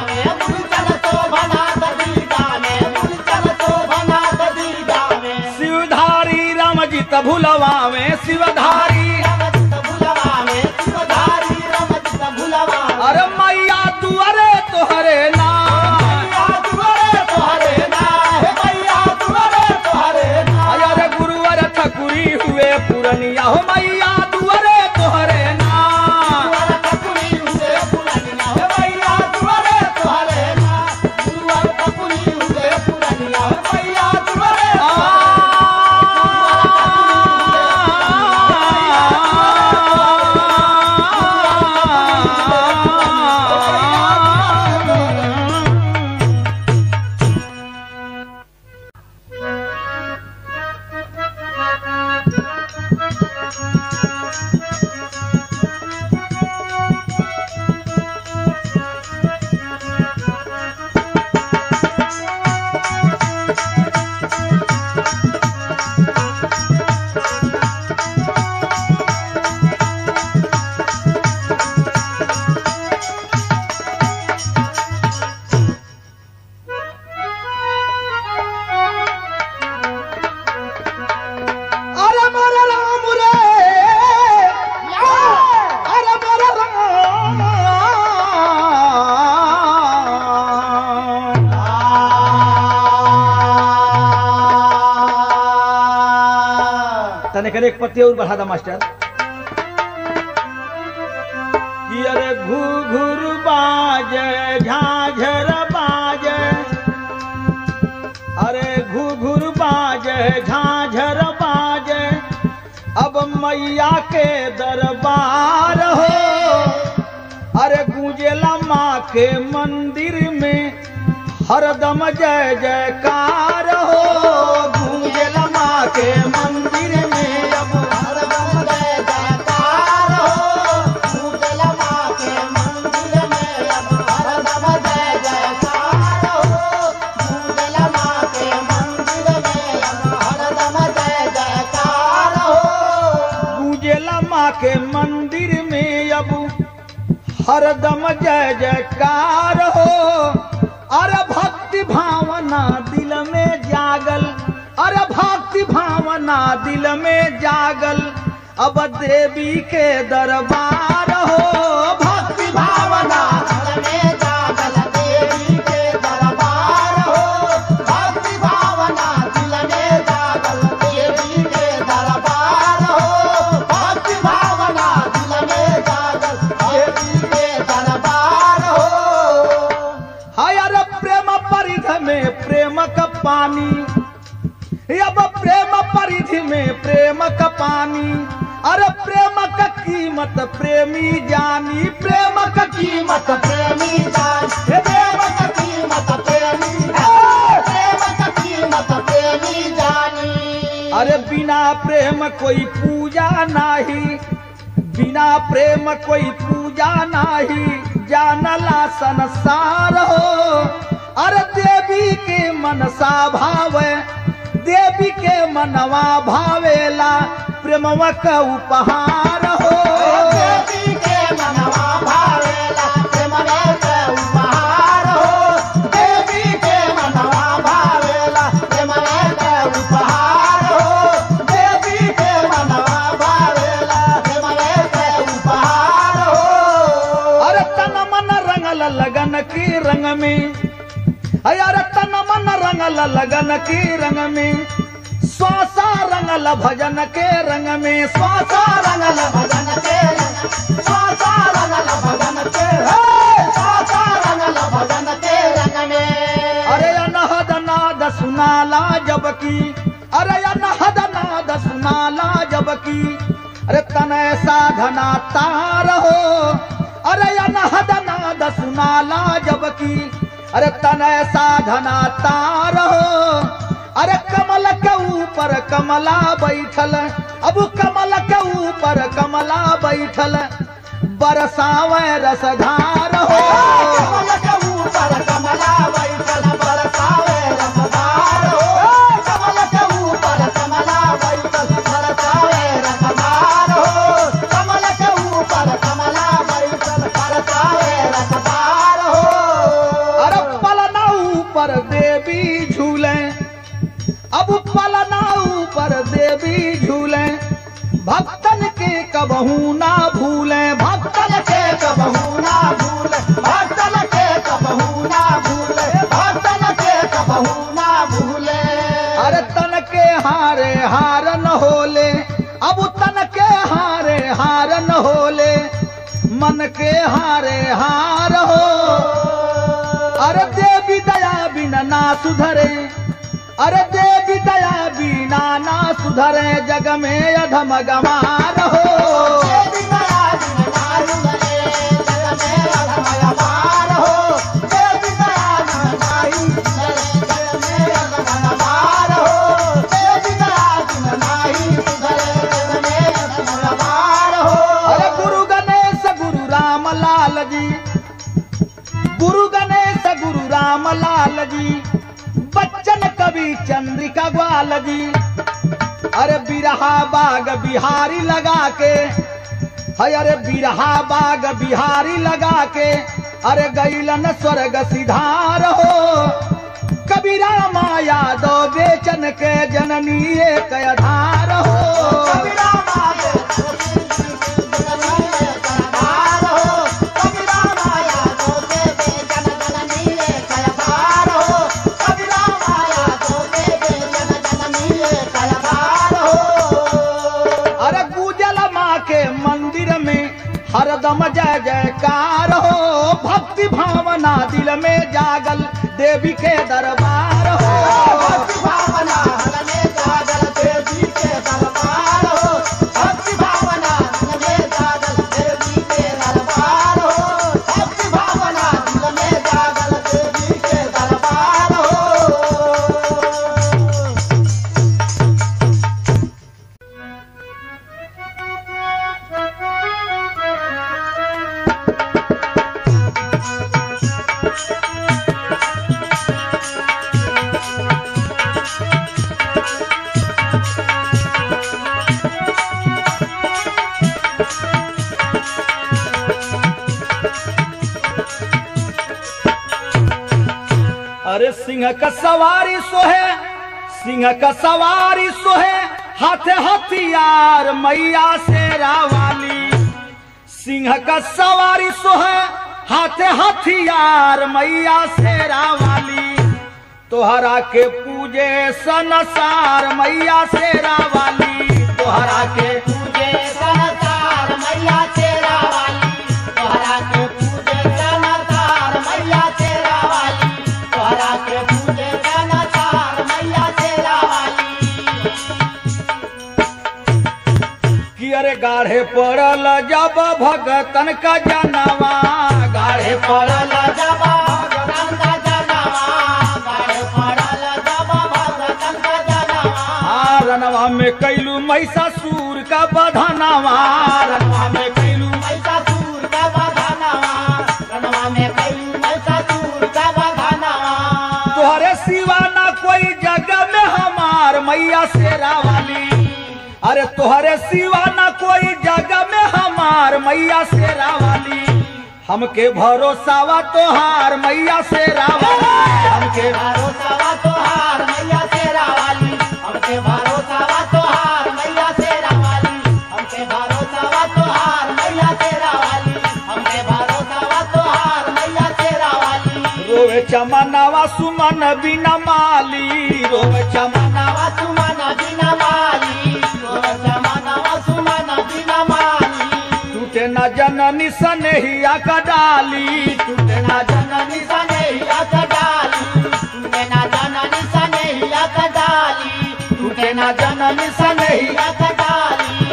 Speaker 1: शिवधारी रामजित भुलवावे शिवधारी अरे मैया दुअरे तोहरे नाम अरे गुरुवर ठकुरी हुए पुरनिया हो मैया दुअरे तोहरे नाम अरे मोरे राम रे अरे मोरे राम तने करे एक पत्ती और बढ़ा दा मास्टर कि अरे घू घूर बाजे झाझर बाजे अरे घू घूर बाजे झाझर बाजे अब मैया के दरबार हो अरे गूंजेला माँ के मंदिर में हरदम जय जयकार हो गूंजेला माँ के मंदिर में अब
Speaker 2: हरदम जय जयकार हो भूतल माँ के मंदिर में अब हरदम जय जयकार हो भूतल माँ के मंदिर में अब हरदम जय जयकार हो
Speaker 1: गूंजेला माँ के मंदिर में अब हरदम जय जयकार हो अरे भक्ति भावना दिल में जागल अरे भक्ति भावना दिल में जागल अब देवी के दरबार हो भक्ति भावना
Speaker 2: दिल में जागल देवी के दरबार हो भक्ति भावना दिल में जागल देवी के दरबार हो भक्ति भावना दिल में जागल देवी के दरबार हो
Speaker 1: हाय अरे प्रेम परिध में प्रेम का पानी अब प्रेम परिधि में प्रेम का पानी अरे प्रेम का कीमत प्रेमी जानी प्रेम का कीमत
Speaker 2: कीमत प्रेमी जान हे प्रेम का कीमत प्रेमी हे प्रेम का कीमत प्रेमी जानी
Speaker 1: अरे बिना प्रेम कोई पूजा नाही बिना प्रेम कोई पूजा नाही जानला संसार हो अरे देवी के मनसा भावे देवी के मनवा भावेला प्रेमवा का उपहार हो
Speaker 2: देवी के मनवा भावेला प्रेमवे के उपहार हो देवी के मनवा भावेला प्रेमवे के उपहार हो देवी के मनवा भावेला प्रेमवे के उपहार हो
Speaker 1: अरे तन मन रंगल लगन की रंग में अरे तन मन रंगल लगन की रंग में स्वासा रंगल भजन के रंग में स्वासा
Speaker 2: रंगल भजन के रंग स्वासा रंगल भजन के हे स्वासा रंगल भजन के रंग में
Speaker 1: अरे अनहद नाद सुनाला जबकि अरे अनहद नाद सुनाला जबकि अरे तन साधना तार हो अरे अनहद नाद सुनाला जबकि अरे तन साधना तार हो अरे कमल के ऊपर कमला बैठल अब कमल के ऊपर कमला बैठल बरसावे रसधार हो
Speaker 2: कमल के ऊपर कमला बैठल बरसावे रसदार हो कमल के ऊपर कमला बैठल बरसावे रसदार हो कमल के ऊपर कमला बैठल बरसावे रसदार हो
Speaker 1: अरे पलना ऊपर देवी झूले अब पलना ऊपर देवी झूले भक्तन के कबहू ना भूले भक्तन
Speaker 2: भक्तन के कबहू ना भूले भक्तन के कबहू ना भूले भक्तन के कबहू ना भूले
Speaker 1: अरे तन के हारे हार न होले अब तन के हारे हार न होले मन के हारे हार हो अरे देवी दया बिना ना सुधरे अरे देवी दया बिना ना सुधरे जग में अधम गमार हो
Speaker 2: देवी दया बिन नारु गले, जग में अधमय पार हो। देवी दया बिन नाहि सुधरे, जग में अधमय पार हो। देवी दया बिन नाहि सुधरे, जग में अधमय पार हो।
Speaker 1: अरे गुरु गणेश गुरु राम लाल जी गुरु गणेश गुरु राम लाल जी बच्चन कवि चंद्रिका ग्वाल जी अरे बिरहा बाग बिहारी लगा के है अरे बिरहा बाग बिहारी लगा के अरे गैलन स्वर्ग सिधार हो कबीरा माया दो बेचन के जननी एक आधार हो
Speaker 2: कबीरा माया जननी एक आधार हो। कबीरा माया तोके बेचन जननी एक आधार हो। कबीरा माया तोके बेचन जननी एक आधार हो।
Speaker 1: अरे गुजल माँ के मंदिर में हरदम जय जयकार हो भक्ति भावना दिल में जागल देवी के दरबार हो
Speaker 2: भक्ति भावना हर में जागल देवी के दरबार हो। भक्ति भावना दिल में जागल देवी के दरबार हो। भक्ति भावना दिल में जागल देवी के दरबार हो।
Speaker 1: अरे सिंह का सवारी सोहे सिंह का सवारी सोहे हाथे हथियार मैया शेरा वाली सिंह का सवारी सोहे हाथे हथियार मैया शेरा वाली तोहरा के पूजे सनसार मैया शेरा वाली तोहरा के
Speaker 2: पूजे सनतार मैया तेरा वाली तोहरा के पूजे सनतार मैया तेरा वाली तोहरा के पूजे सनतार मैया तेरा वाली
Speaker 1: कि अरे गाढ़े पड़ल जब भगतन का जनवा गाढ़े पड़ल
Speaker 2: पड़ल जबा भगतन का जनवा गाड़े पड़ल जबा भगतन का जनवा
Speaker 1: आ, रनवा में कैलू महिषासुर का बधनवा रनवा में कैलू
Speaker 2: मैसा सूर का बधनवा
Speaker 1: सिवा ना कोई जगह में हमार मैया शेरा वाली अरे तोहरे सिवा ना कोई जगह में हमार मैया शेरा वाली हमके भरोसावा तोहार मैया शेरा वाली हमके
Speaker 2: भरोसा तोहार मैया तेरा वाली हमके भरोसा तोहार मैया तेरा वाली हमके भरोसा तोहार मैया तेरा वाली हमके भरोसा तोहार मैया तेरा वाली
Speaker 1: रोवे चमनावा सुमन बिना माली रोवे चमन
Speaker 2: नवा सुमन बिना माली नवा सुमन बिना माली
Speaker 1: टूटे न जननी सनेहिया का डाली टूटे न
Speaker 2: जननी सने हिया कडाली टूटे ना जननी सने हिया कडाली टूटे ना जननी सने हिया कडाली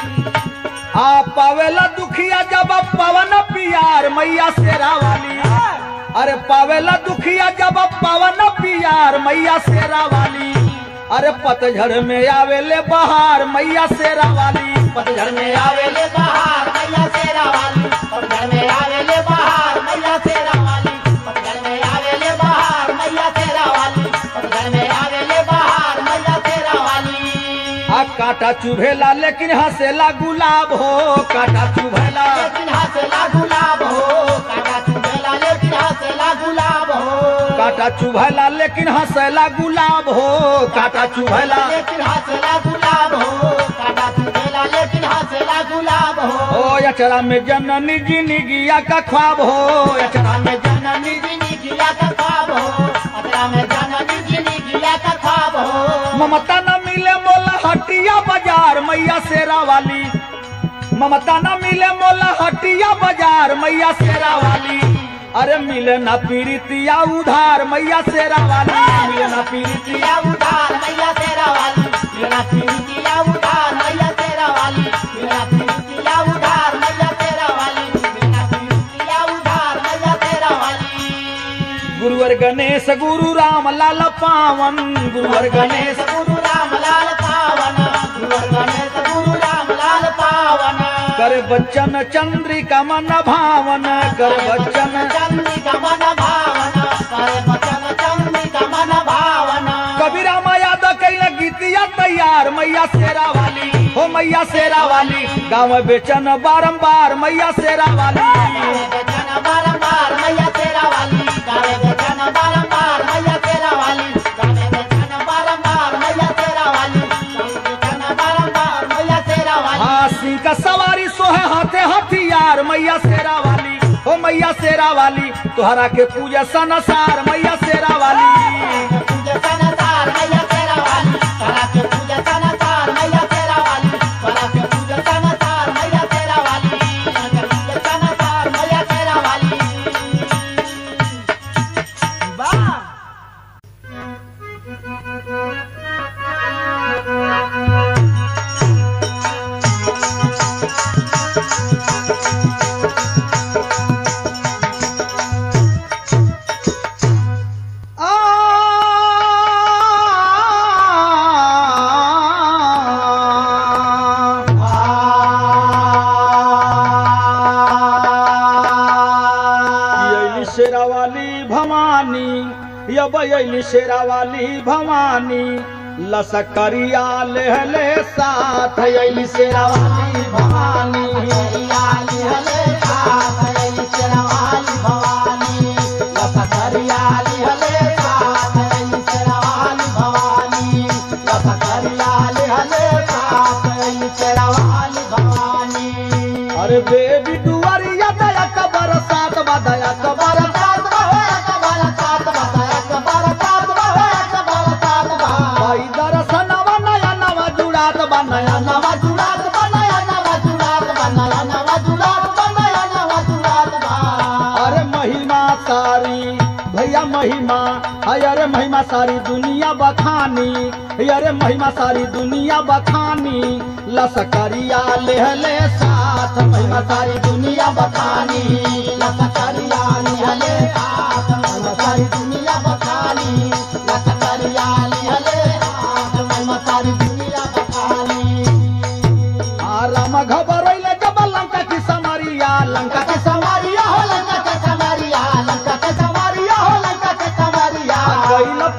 Speaker 1: आ पावेला दुखिया जब पवन पियार मैया शेरा वाली अरे पावेला दुखिया जब पवन पियार मैया शेरा वाली अरे पतझड़ में आवेले बहार मैया शेरा वाली
Speaker 2: पतझड़ में आवेले बहार मैया तेरा वाली पतझड़ में आवेले बहार मैया तेरा वाली पतझड़ में आवेले बहार मैया तेरा वाली पतझड़ में आवेले बहार मैया तेरा वाली
Speaker 1: आ कांटा चुभेला लेकिन हंसेला गुलाब हो कांटा चुभेला
Speaker 2: लेकिन हंसला गुलाब हो काटा चुभेला लेकिन हंसला गुलाब हो
Speaker 1: कांटा चुभेला लेकिन हंसेला गुलाब हो कांटा चुभेला
Speaker 2: लेकिन हंसला गुलाब हो काटा चुभेला लेकिन हंसला गुलाब हो
Speaker 1: ओ अचरा में जननी जिंदगिया का ख्वाब हो अचरा में
Speaker 2: में जननी जिनी गिया का ख्वाब हो अतरा में जननी जिनी गिया का ख्वाब हो
Speaker 1: ममता न मिले मोला हटिया बाजार मैया शेरा वाली ममता न मिले मोला हटिया बाजार मैया शेरा वाली अरे मिले ना पीड़ितिया उधार मैया शेरा वाली मिले ना पीड़ितिया
Speaker 2: पीड़ितिया उधार मैया तेरा वाली मेरा पीड़ितिया उधार मैया तेरा वाली मेरा पीड़ितिया उधार मैया तेरा वाली मेरा पीड़ितिया उधार मैया तेरा वाली
Speaker 1: गुरुवर गणेश गुरु राम लाल पावन गुरुवर गणेश
Speaker 2: गणेश गुरु राम लाल पावन गुरु गणेश गुरु राम लाल पावन
Speaker 1: कर बच्चन चंद्रिका मन भावन कर बच्चन
Speaker 2: चंद्रिका मन भावन करे बचन चंद्रिका मन भावन
Speaker 1: कबीरा माया द कैल गीतिया तैयार मैया शेरा वाली हो मैया शेरा वाली गाँव बेचन बारंबार मैया शेरा वाली
Speaker 2: बेचन बारंबार मैया तेरा वाली गावे बेचन बारंबार मैया तेरा वाली गावे बेचन बारंबार मैया तेरा वाली गावे बेचन बारंबार मैया तेरा वाली
Speaker 1: हाँ सिंह का सवारी सोहे हाथे हथियार मैया शेरा वाली हो मैया शेरा वाली तुहरा के पूजा सनसार मैया शेरा वाली
Speaker 2: पूजा सनसार मैया तेरा वाली करा के पूजा सनसार मैया तेरा वाली करा के पूजा सनसार मैया तेरा वाली करा के पूजा सनसार मैया तेरा वाली वाह
Speaker 1: अली शेरा वाली भवानी यब अली शेरा वाली भवानी लसकरिया लेहले साथ अली शेरा वाली भवानी
Speaker 2: हरियाली हले साथ हरियाली शेरवाली भवानी लपत हरियाली हले साथ हरियाली शेरवाली भवानी लपत हरियाली हले साथ हरियाली शेरवाली भवानी
Speaker 1: अरे बेबी दुआरिया दया कबर साथ बदया कबर
Speaker 2: साथ बहोया कबर साथ बताया कबर साथ बहोया कबर साथ बहा
Speaker 1: भाई दर्शनवा नया नवा जुड़ात बनया
Speaker 2: नवा जुड़ात बनाया नवा जुड़ात बनाया नवा जुड़ात बनाया नवा जुड़ात बहा
Speaker 1: अरे महिमा सारी भैया महिमा हाय अरे महिमा सारी दुनिया बखानी हे अरे महिमा सारी दुनिया बखानी लसकरिया लेहले साथ महिमा सारी दुनिया बखानी
Speaker 2: लसकरिया निहले हाथ महिमा सारी दुनिया बखानी लसकरिया निहले हाथ महिमा सारी दुनिया बखानी
Speaker 1: आ राम घबरैले जब लंका की समरिया लंका
Speaker 2: लंका के संवरिया हो लंका के संवरिया लंका के संवरिया हो लंका के संवरिया
Speaker 1: गैल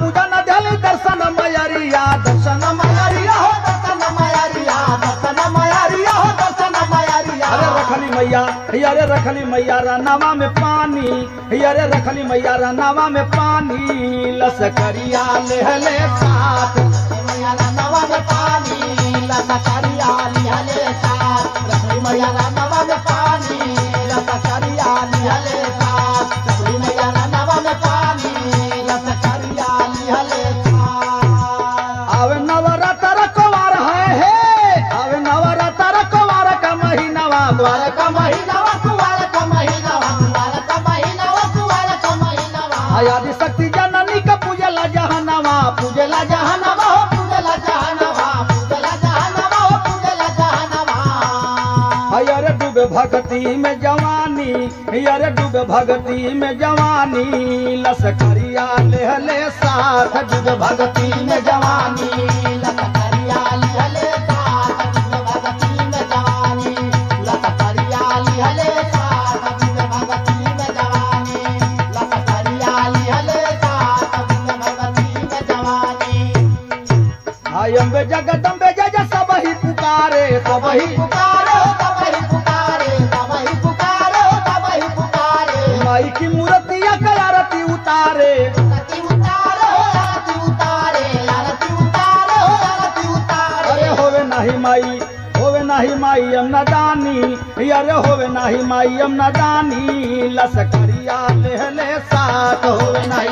Speaker 1: अरे रखली मैया रनावा में पानी अरे रखली मैया रनावा में पानी लसकरिया लेहले साथ
Speaker 2: मैया नवा में पानी लसकरिया लिहले साथ रखी मैया नवा में पानी लसकरिया लिहले साथ रखी मैया नवा में पानी लसकरिया लिहले साथ
Speaker 1: आवे नवरात्र कुवार है हे आवे नवरात्र कुवार का महीनावा द्वार
Speaker 2: कुवार का महीनावा कुवार का महीनावा कुवार का महीनावा कुवार का महीनावा
Speaker 1: आदि शक्ति जननी का पूजला जहनवा
Speaker 2: पूजला जहनवा हो पूजला जहनवा पूजला जहनवा हो पूजला जहनवा
Speaker 1: अरे डूबे भक्ति में जवानी अरे डूबे भक्ति में जवानी लसकरिया लेहले साथ डूबे भक्ति में जवानी
Speaker 2: लसकरिया लिहले साथ डूबे भगती में जवानी लसकरिया लिहले साथ डूबे भगती में जवानी लसकरिया लिहले साथ डूबे भगती में जवानी
Speaker 1: आयम्बे जगदम्बे जय जय सब ही पुकारे सब
Speaker 2: सबही
Speaker 1: ही
Speaker 2: पुकारो सबही पुकारे सबही पुकारो सबही पुकारे
Speaker 1: माई की मूर्तिया का आरती उतारे
Speaker 2: आरती उतारो आरती उतारे आरती उतारो आरती उतारे
Speaker 1: अरे होवे नाही माई होवे नाही माई हम न दानी अरे होवे नाही माई हम न दानी लसकरिया लेहले साथ होवे नाही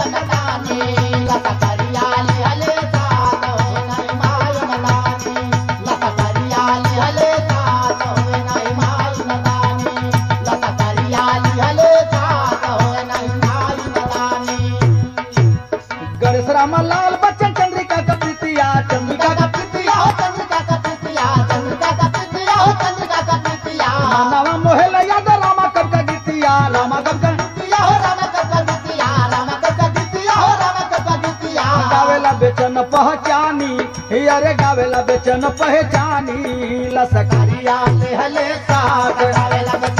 Speaker 1: गणेश रामा लाल बच्चन चंद्रिका का प्रीतिया चंद्रिका का नामा मोहेल याद रामा कब का गीतिया रामा कब का गावेला बेचन पहचानी अरे गावेला बेचन पहचानी लसकरिया लेहले साथ